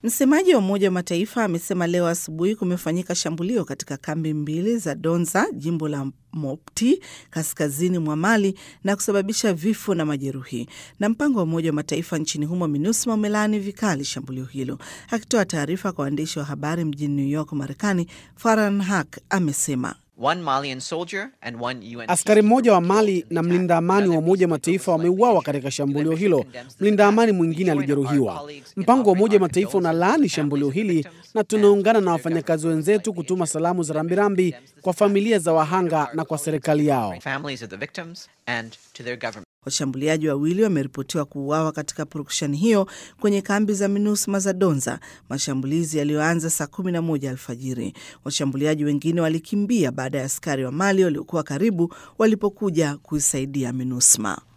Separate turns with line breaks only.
Msemaji wa Umoja wa Mataifa amesema leo asubuhi kumefanyika shambulio katika kambi mbili za Donza, jimbo la Mopti, kaskazini mwa Mali na kusababisha vifo na majeruhi. Na mpango wa Umoja wa Mataifa nchini humo MINUSMA umelaani vikali shambulio hilo. Akitoa taarifa kwa waandishi wa habari mjini New York, Marekani, Farhan Haq amesema
One Malian soldier and one UN
Askari mmoja wa Mali na mlinda amani wa Umoja wa Mataifa wameuawa katika shambulio hilo. Mlinda amani mwingine alijeruhiwa. Mpango wa Umoja wa Mataifa unalaani shambulio hili na tunaungana na wafanyakazi wenzetu kutuma salamu za rambirambi kwa familia za wahanga na kwa serikali yao.
families of the victims and to their government.
Washambuliaji wawili wameripotiwa kuuawa katika purukushani hiyo kwenye kambi za MINUSMA za Donza, mashambulizi yaliyoanza saa kumi na moja alfajiri. Washambuliaji wengine walikimbia baada ya askari wa Mali waliokuwa karibu walipokuja kuisaidia MINUSMA.